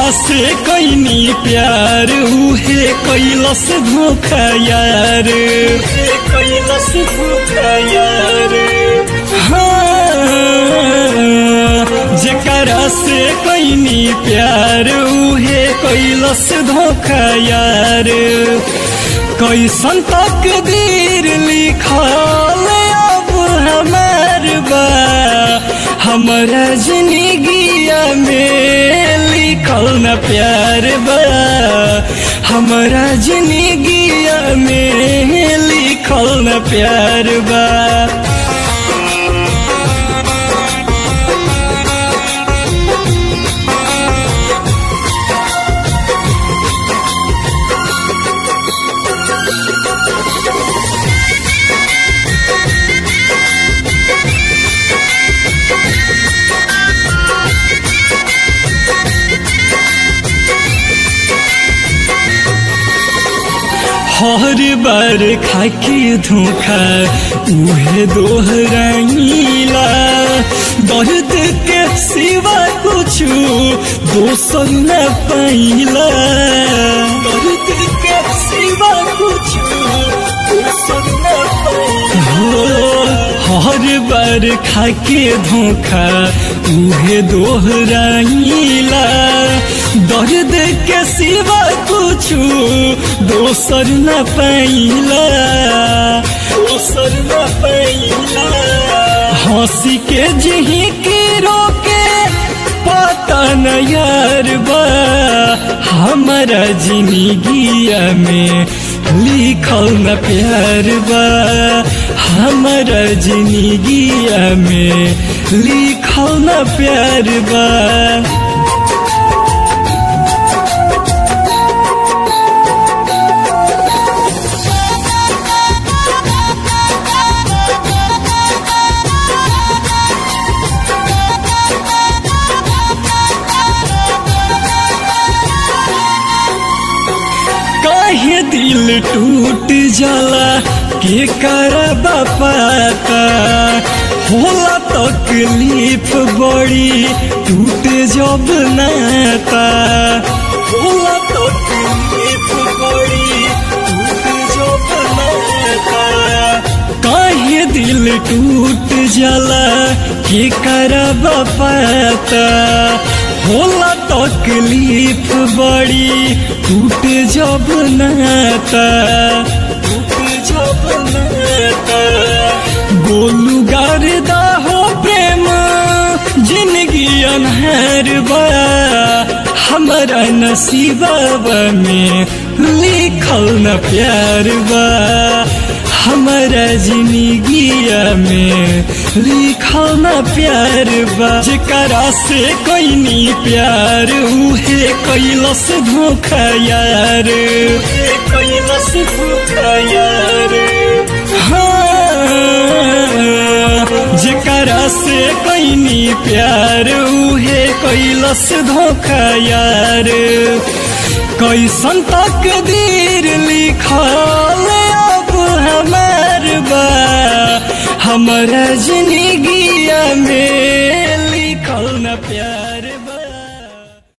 से कैनी प्यार उहे कैलस धोखा यार कैलस धोखा यार हाँ जेकरा से कैनी प्यार उहे कैलस धोखा यार कैसन तकदीर लिखल अब हमार बा हमरा जिंदगिया में लिखल न प्यार बा हमरा जिंदगिया में लिखल न प्यार बा हर बार खाके धोखा उहे दोहराइला दर्द के सिवा कुछ दोसर न पाइला दर्द के सिवा कुछ दोसर न पाइला हर बार खाके धोखा उहे दोहराइला दर्द के सिवा कुछ दोसर न पाइला दोसर न पाइला हंसी के जिही के रोके पता न यार बा हमारा जिंदगिया में लिखल न प्यार बा हमारा जिंदगिया में लिखल न प्यार बा काहे दिल टूट जाला के करबा पाता होला तकलीफ बड़ी टूट जब नाता होला तकलीफ बड़ी टूट जब नाता काहे दिल टूट जाला के करबा पाता होला तकलीफ बड़ी टूट जब नाता टूट जब नाता गोलू गारदा हो प्रेम जिंदगी अनहर बा हमारा नसीबा में लिखल न प्यार बा हमारा जिंदगिया में लिखल न प्यार बा जेकरा से कैनी प्यार उहे कैलस धोखा यार कैलस धोखा यार हाँ जेकरा से कैनी प्यार उहे कैलस धोखा यार कैसन तकदीर लिखल अब हमार बा हमारा जिंदगिया में